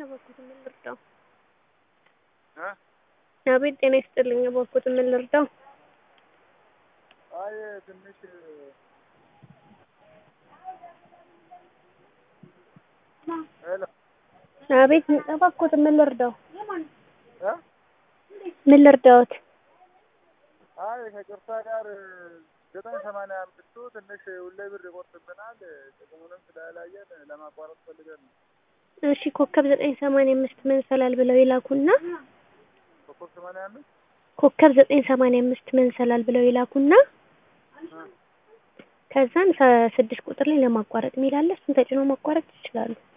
እባክዎትን ምን ልርዳዎ? እ አቤት ጤና ይስጥልኝ እባክዎትን ምን ልርዳዎ? አይ ትንሽ ሄሎ አቤት እባክዎትን ምን ልርዳዎ? እ ምን ልርዳዎት? አይ ከይቅርታ ጋር ዘጠኝ ሰማንያ አምስቱ ትንሽ ሁሌ ብር ይቆርጥብናል ጥቅሙንም ስላላየን ለማቋረጥ ፈልገን ነው። እሺ ኮከብ ዘጠኝ ሰማንያ አምስት መሰላል ብለው ይላኩና ኮከብ ሰማንያ አምስት ኮከብ ዘጠኝ ሰማንያ አምስት መሰላል ብለው ይላኩና እ ከዛን ስድስት ቁጥር ላይ ለማቋረጥ የሚል አለ እሱን ተጭነው ማቋረጥ ይችላሉ።